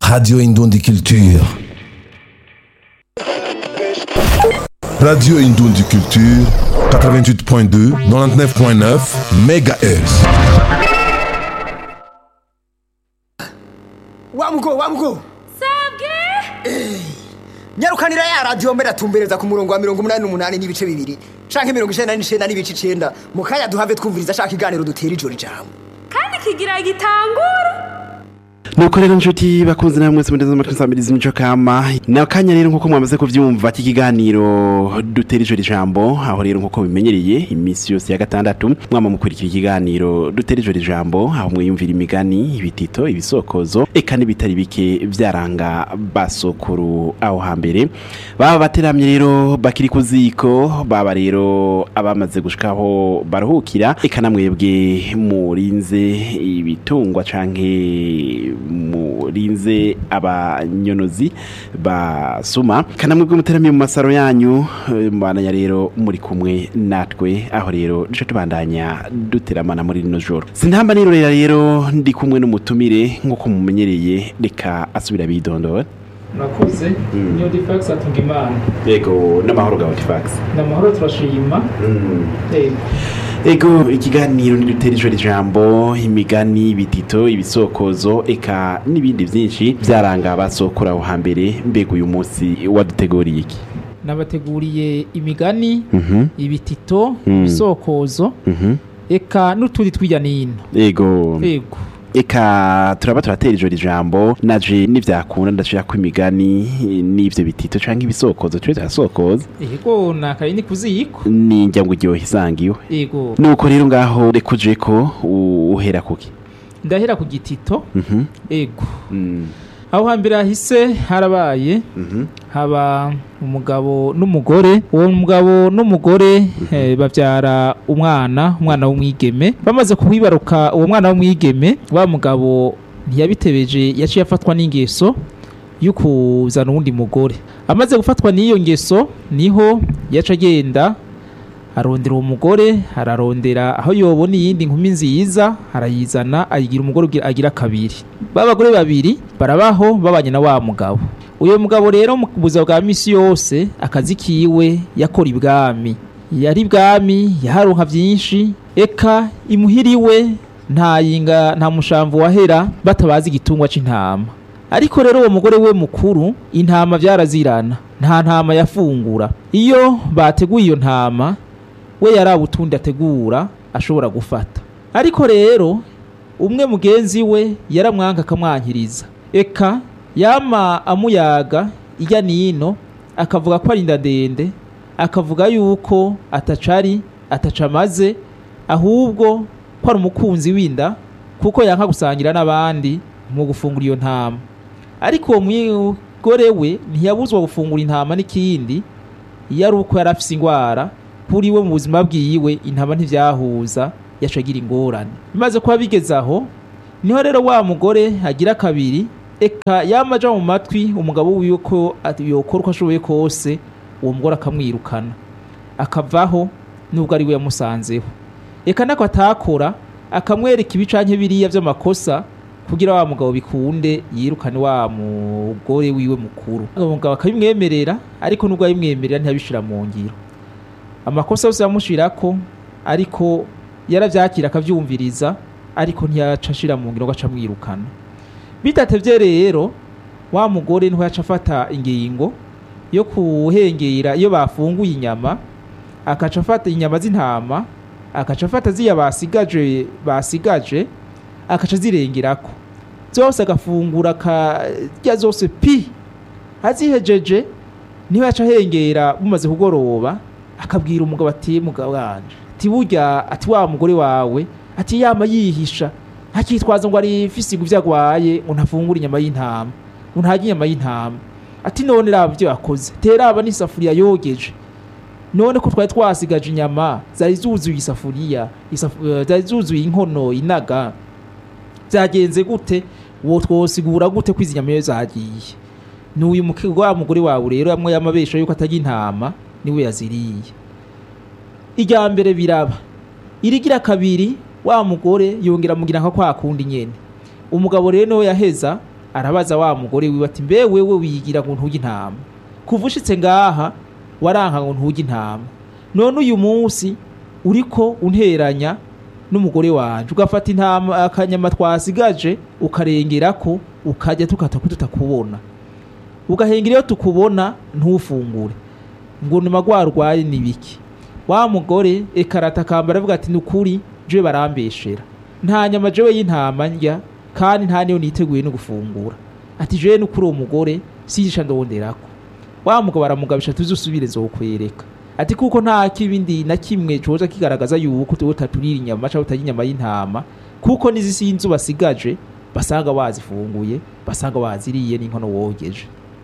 Radio Indundi Culture. Radio Indundi Culture, 88.2, 99.9 MHz. wamugo wamugo sabwe nyarukanira ya radiyo mbere atumbereza ku murongo wa mirongo umunani n'umunani n'ibice bibiri canke mirongo icenda n'icenda n'ibice icenda mu kanya duhave twumviriza ashaka iganiro dutera ijoro ijambo kandi kigira gitangura nuko rero nshuti bakunze namwe mwese mudeze amatwi nsambiriza imico kama na kanya rero nkuko mwamaze kuvyumva iki kiganiro dutera ijoro ijambo aho rero nkuko bimenyereye iminsi yose ya gatandatu mwama mukurikira ikiganiro dutera ijoro ijambo aho mwiyumvira imigani ibitito ibisokozo eka n'ibitari bike vyaranga basokuru aho hambere baba bateramye rero bakiri ku ziko baba rero abamaze gushikaho baruhukira eka namwebwe murinze ibitungwa canke murinze abanyonozi basuma kanamwebwe muteramiye mu masaro yanyu eh, mubandanya rero muri kumwe natwe aho rero duce tubandanya duteramana muri rino joro sintamba nirorera rero ndi kumwe n'umutumire nk'uko mumenyereye reka asubira bidondora murakoze niyo difax atunga imana yego n'amahoro ga Audifax ni amahoro turashima yego ego ikiganiro ntidutera ijoro ijambo imigani ibitito ibisokozo eka n'ibindi byinshi byaranga abasokora aho hambere mbega uyu munsi waduteguriye iki nabateguriye imigani Mhm, ibitito Mm. ibisokozo mhm. eka n'utundi tw'ijya n'ino ego yego eka turaba turatera ijoro ijambo naje nivyakunda ndashira ko imigani n'ivyo bitito canke ibisokozo tube turasokoza yego nakaye ni kuziko ninjya ngo iryohe isangiwe yego nuko rero ngaho reka uje ko u- uhera kuki ndahera ku gitito Mhm, yego mm, aho hambere hahise harabaye mhm, haba umugabo n'umugore uwo mugabo n'umugore eh, babyara umwana umwana w'umwigeme bamaze kuwibaruka uwo mwana w'umwigeme wa mugabo ntiyabitebeje yaciye afatwa n'ingeso yo kuzana uwundi mugore amaze gufatwa n'iyo ngeso niho yaca agenda arondera uwo mugore ararondera aho yobona iyindi nkumi nziza arayizana ayigira umugore ugira- agira kabiri ba bagore babiri barabaho babanye na wa mugabo uyu mugabo rero mu buzima bwa misi yose akazi kiwe yakora ibwami yari ibwami yaharonka byinshi eka imuhira iwe nta yinga nta mushamvu wahera batabazi igitungwa c'intama ariko rero uwo mugore we mukuru intama byarazirana nta ntama yafungura iyo bateguye iyo ntama we yari utundi ategura ashobora gufata ariko rero umwe mugenzi we yaramwanka akamwankiriza eka yama amuyaga ijya nino akavuga ko ari inda ndende akavuga yuko atacari atacamaze ahubwo ko ari umukunzi w'inda kuko yanka gusangira n'abandi mu gufungura iyo ntama ariko uwo mugore we ntiyabuzwa gufungura intama n'ikindi iyo ari uko yari afise ingwara kuri we mu buzima bwiwe intama ntivyahuza yacagira ingorane bimaze kuba bigeze aho niho rero wa mugore agira kabiri eka yama aja mu matwi umugabo wiwe ko ati- yokora uko ashoboye kose uwo mugore akamwirukana akavaho nubwo ari we yamusanzeho eka nako atakora akamwereka ibicanke biriya vy'amakosa kugira wa mugabo bikunde yirukane wa mugore wiwe mukuru uwo mugabo akabimwemerera ariko nubwo abimwemerera ntiyabishira mu ngiro amakosa yose yamushirako ariko yaravyakira akavyumviriza ariko ntiyaca ashira mu ngiro ngo aca amwirukana bidatevye rero wa mugore niho yaca afata ingingo yo kuhengera iyo bafunguye inyama akaca afata inyama z'intama akaca afata ziya basigaje basigaje akaca zirengerako zose agafungura akarya zose pi azihejeje niho yaca ahengera bumaze kugoroba akabwira umugabo ati mugabo wanje ati burya ati wa mugore wawe ati yama yihisha ntakitwaza ngo ari ifisigo ivyo agwaye ngo ntafungura inyama y'intama ngo ntarya inyama y'intama ati none raba ivyo yakoze teraba n'isafuriya yogeje none ko twari twasigaje inyama zari zuzuye isafuriya isafu- eh, zari zuzuye inkono inaga byagenze gute wo twosigura gute ko izi nyama iyo zagiye n'uyu muke- wa mugore wawe rero yamwe yamabesha yuko atajya intama niwe yaziriye irya mbere biraba irigira kabiri wa mugore yongera amugira nka kwa kundi nyene umugabo rero niwe yaheza arabaza wa mugore wiwe ati mbe wewe wigira ngo ntuge intama kuva ushitse ngaha waranka ngo ntuge intama none uyu munsi uriko unteranya n'umugore wanje ugafata intama akanyama twasigaje ukarengerako ukajya tukata ko tutakubona ugahengera iyo tukubona ntufungure ngo ni magwara urwaye ni biki wa mugore ekarata akambara avuga ati ni ukuri jewe barambeshera nta nyama jewe y'intama ndya kandi nta niyo niteguye no gufungura ati jewe ni ukuri uwo mugore siyisha ndonderako wa mugabo aramugabisha tuzi usubire nzokwereka ati kuko nta kibindi na kimwe coza kigaragaza yuko tuwe taturira inyama cyangwa utarya inyama y'intama kuko n'izisinzu basigaje basanga wazifunguye basanga waziriye n'inkono wogeje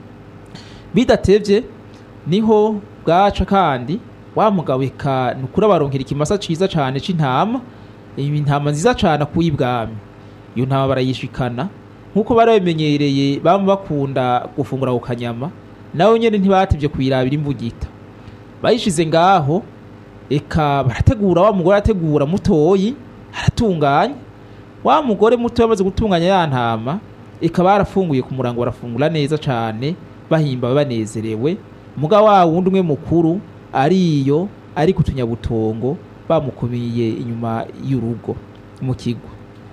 bidatevye niho bwaca kandi wa mugabo eka ni ukuri abaronkera ikimasa ciza cane c'intama intama nziza cane akuye ibwami iyo ntama barayishikana nk'uko bari babimenyereye bama bakunda gufungura ku kanyama nawe nyene ntibatevye kuyirabira imbugita bayishize ngaho eka barategura wa mugore arategura mutoyi aratunganya wa mugore muto yamaze gutunganya ya ntama eka barafunguye ku murango barafungura neza cane bahimbawe banezerewe muga wa wundi umwe mukuru ariyo ari ku tunyabutongo bamukubiye inyuma y'urugo mu kigo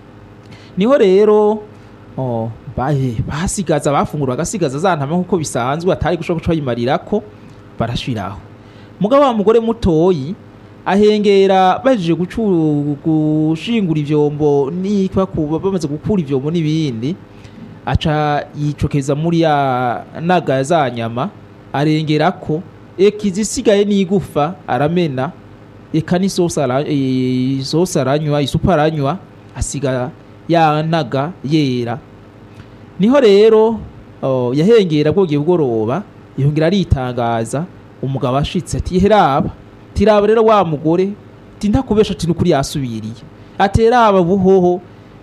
niho rero oh, bahe basigaza bafungura bagasigaza za ntama nk'uko bisanzwe atari gushobora guca bayimarirako barashiraho mugabo wa mugore mutoyi ahengera bahejeje gucu- gushingura ivyombo niba kuba bamaze gukura ivyombo n'ibindi aca yicokeza muri ya naga za nyama arengerako eka izisigaye n'igufa aramena eka n'isosi ara- eh, isosi aranywa isupu aranywa asiga ya naga yera niho rero oh, yahengera bwogiye bugoroba yongera aritangaza umugabo ashitse ati heraba tiraba rero wa mugore ti ntakubesha ati nukuri yasubiriye ateraba buhoho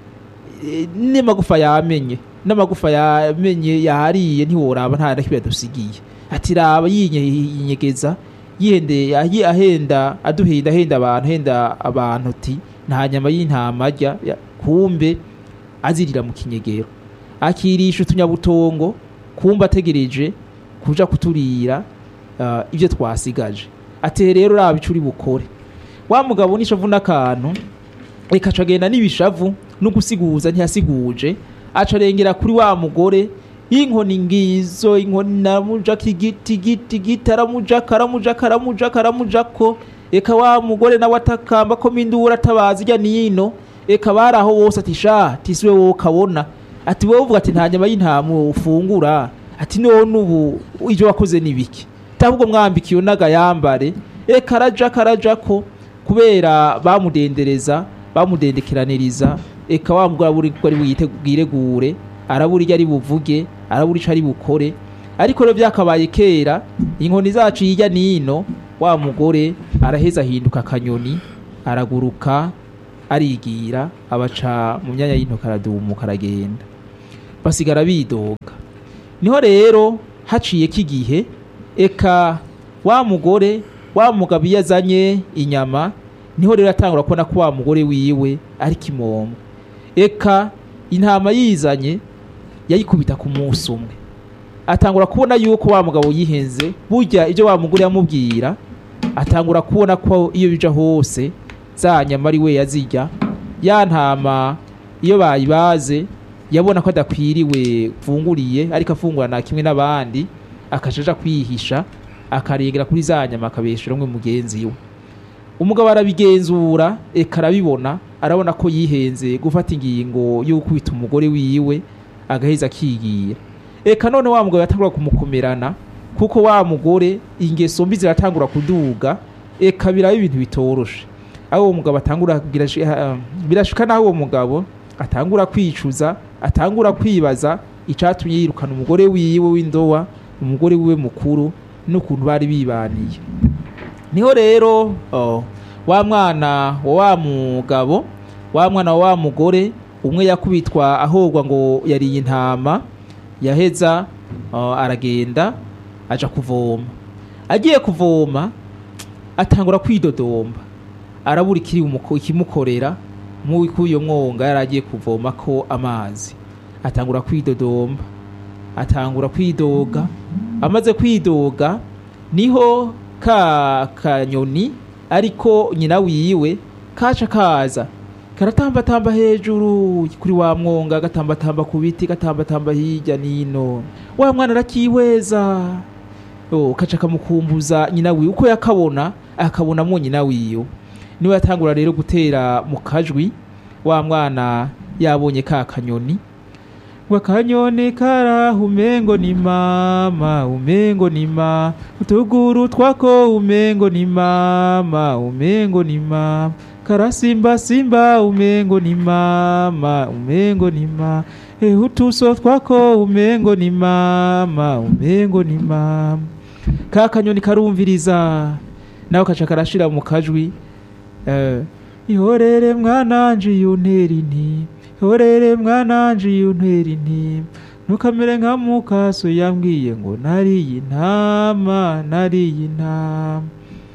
eh, n'amagufa yamenye n'amagufa yamenye yahariye ntiworaba nta na kimwe yadusigiye ati raba yinye- yinyegeza yihende ahi- ahenda aduhenda ahenda abantu ahenda abantu ati nta nyama y'intama arya ya- kumbe azirira mu kinyegero akirisha utunyabutongo kumbe ategereje kuja kuturira ah, ibyo twasigaje ati rero raba ico uri bukore wa mugabo nishavu n'akantu reka aca agenda n'ibishavu no gusiguza ntiyasiguje aca arengera kuri wa mugore inkoni ngizo inkoni naramujako igiti igiti igiti aramujako aramujako aramujako aramujako eka wa mugore nawe atakamba ko mindura atabaza ijya nino eka bari aho bose ati sha tisiwe wowe ukabona ati wowe uvuga ati nta nyama y'intama ufungura ati none ubu ibyo wakoze ni biki ahubwo mwambika iyo naga yambare eka araja karajako kubera bamudendereza bamudendekeraniriza eka wa mugore abura ko ari buyite- bwiregure arabura icyo ari buvuge arabura icyo ari bukore ariko rero byakabaye kera inkoni zacu hirya n'ino wa mugore araheza ahinduka akanyoni araguruka arigira abaca mu myanya y'intoki aradumuka aragenda basigara bidoga niho rero haciyeko igihe eka wa mugore wa mugabo iyo azanye inyama niho rero atangura kubona ko wa mugore wiwe ari kimomo eka intama yizanye yayikubita ku munsi umwe atangura kubona yuko wa mugabo yihenze burya ibyo wa mugore yamubwira atangura kubona ko iyo bija hose za nyama ari we yazirya ya ntama iyo bayibaze yabona ko adakwiriwe mfunguriye ariko afungura na kimwe n'abandi akajaja kwihisha akarengera kuri za nyama akabeshera umwe mugenzi we umugabo arabigenzura eka arabibona arabona ko yihenze gufata ingingo yo gukubita umugore wiwe agaheza akigira eka none wa mugabo yatangura kumukomerana kuko wa mugore ingeso mbi ziratangura kuduga eka biraba ibintu bitoroshe aho uwo mugabo atangura birashi- ah, birashika naho uwo mugabo atangura kwicuza atangura kwibaza icatumye yirukana umugore wiwe w'indowa umugore wiwe mukuru n'ukuntu bari bibaniye niho rero oh, wa mwana wa wa mugabo wa mwana wa wa mugore umwe yakubitwa ahogwa ngo yariye intama yaheza oh, aragenda aja kuvoma agiye kuvoma atangura kwidodomba arabura ikiri umuko- ikimukorera mu k'uyo mwonga yari agiye kuvoma ko amazi atangura kwidodomba atangura kwidoga amaze kwidoga niho ka kanyoni ariko nyina wiwe kaca kaza karatambatamba hejuru kuri wa mwonga gatambatamba ku biti gatambatamba hirya nino wa mwana arakiweza oh, kaca kamukumbuza nyina wiwe uko yakabona akabonamwo nyina wiwe niwe yatangura rero gutera mu kajwi wa mwana yabonye ka kanyoni wakanyoni karaho umengo ni mama umengo ni ma utuguru twako umengo ni mama umengo ni mama karasimba simba umengo ni mama umengo ni ma eh utuso twako umengo ni mama umengo ni mama ka kanyoni karumviriza nawe kaca karashira mu kajwi eh, ihorere mwananje yuntera inti ihorere mwananje yuntera inti ntukamere nka mukaso yambwiye ngo nariye intama nariye intama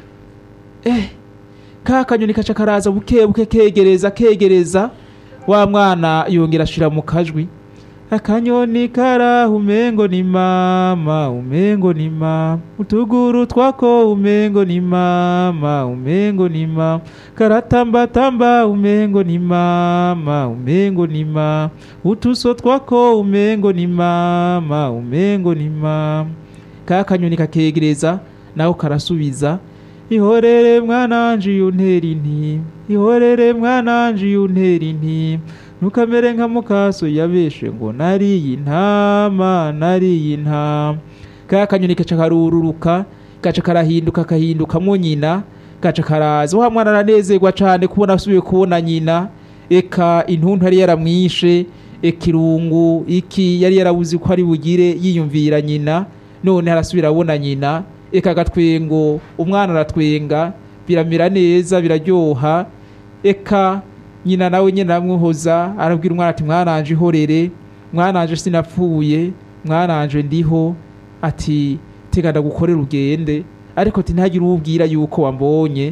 eh ka kanyoni kaca karaza buke buke kegereza kegereza wa mwana yongera ashira mu kajwi akanyoni karaho umengo ni mama umengo ni mama utuguru twako umengo ni mama umengo ni mama karatambatamba umengo ni mama umengo ni mama utuso twako umengo ni mama umengo ni mama ka kanyoni kakegereza naho karasubiza ihorere mwananje yuntera inti ihorere mwananje yuntera inti ntukamere nka mukaso yabeshe ngo nariye intama nariye intama ka kanyoni kaca karururuka gaca karahinduka kahindukamwo nyina gaca karaza wa mwana aranezerwa cane kubona asubiye kubona nyina eka intuntu yari yaramwishe eka irungu iki yari yarabuze ko ari bugire yiyumvira nyina none harasubira abona nyina eka agatwengo umwana aratwenga biramera neza biraryoha eka nyina nawe nyine aramwohoza arabwira umwana ati mwananje ihorere mwananje sinapfuye mwananje ndiho ati tega ndagukorera ugende ariko ati ntihagire uwubwira yuko wambonye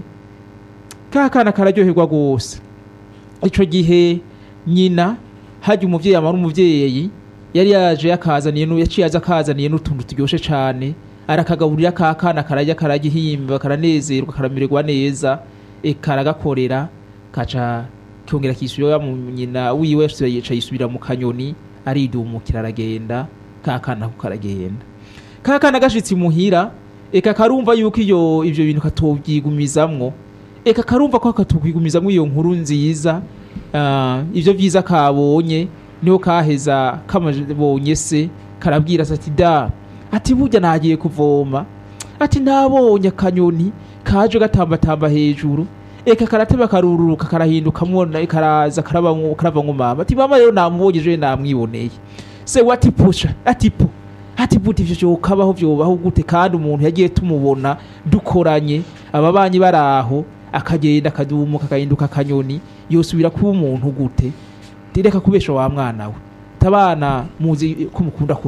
ka kana kararyoherwa rwose ico gihe nyina hajya umuvyeyi amara umuvyeyi yari yaje yakazaniye nu- yaciye aza akazaniye n'utuntu turyoshe cane arakagaburira ka kana karajya karagihimba karanezerwa karamererwa neza eka aragakorera kaca kongera kisubira mu nyina wiwe yasubiye yica yisubira mu kanyoni aridumukira aragenda ka kana ko karagenda ka kana gashitse imuhira eka karumva yuko iyo ivyo bintu katovyigumizamwo eka karumva ko katokwigumizamwo iyo nkuru nziza ah, ivyo vyiza kabonye niho kaheza kamabonye se karabwira se ati da ati burya nagiye kuvoma ati nabonye akanyoni kaje gatambatamba hejuru eka karateba karururuka karahindukamwo na- karaza karabamwo- karavamwo mama ati mama rero namubonye ejo namwiboneye se we ati pusha ati po ati buti ivyo vyokabaho vyobaho gute kandi umuntu yagiye tumubona dukoranye ababanyi baraho akagenda akadumuka akahinduka akanyoni yosubira kuba umuntu gute reka kubesha wa mwana we tabana muzi ko mukunda ku